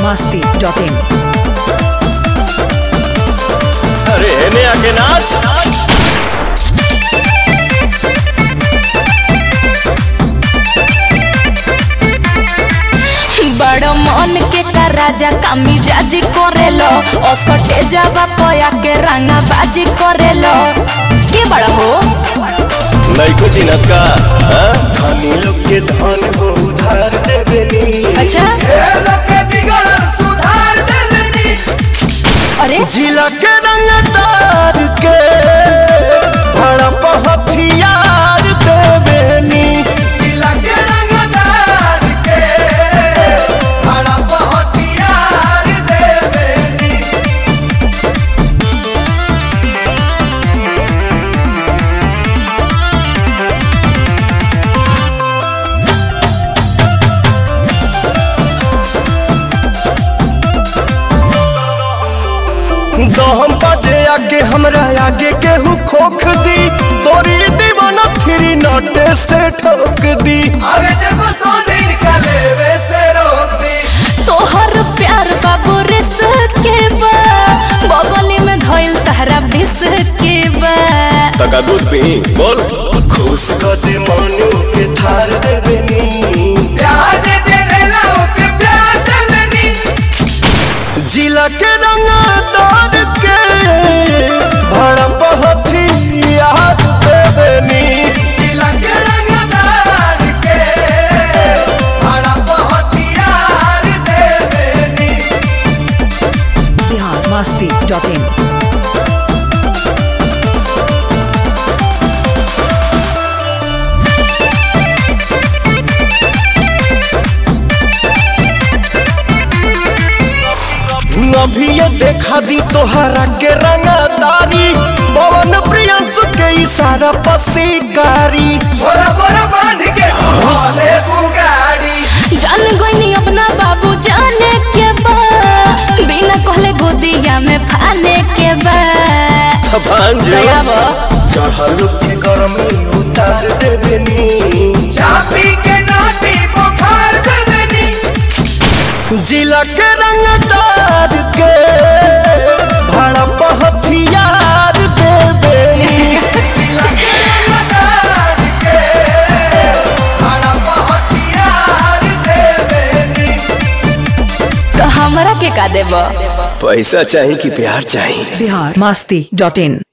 masti.in अरे हेने आके नाच बड़ मन के का राजा कामी जाजी करेलो असटे जावा पया के रंगा बाजी करेलो के बड़ा हो नैको चिनत का हाँ? धनी लोग के धन हो उधार देवेनी अच्छा अरे जिला के रंगदार के भड़प हथियार देवेनी जिला के रंगदार के भड़प हथियार देवेनी दहम बजे आगे हमरा आगे केहू खोख दी तोरी दीवाना फिरी नटे से ठोक दी अबे जब सोने निकाले वे से रोक दी तोहर प्यार बाबू रिस के बा बगली में धइल तहरा बिस के बा तका दूध पी बोल खुश कर दे मनु के थार देवेनी प्यार जे देवेला ओके प्यार देवेनी जिला के रंगदार के भड़प हथियार देवेनी जिला के रंगदार के भड़प हथियार देवेनी बिहार masti.in अभी ये देखा दी तोहरा के रंगदारी पवन प्रियंसु के इशारा पसीकारी बोरा बोरा बांध के भोले बुगाड़ी जान गईनी अपना बाबू जाने के बा बिना कहले गोदिया में फाने के बा भांजे दया बा चढ़ल के गर्मी उतार देवेनी चापी के नाटी बुखार देवेनी जिला के रंगदार के भड़प हथियार देवेनी जिला के रंगदार के भड़प हथियार देवेनी तो हमरा के का देबा पैसा चाहिए कि प्यार चाहिए बिहार masti.in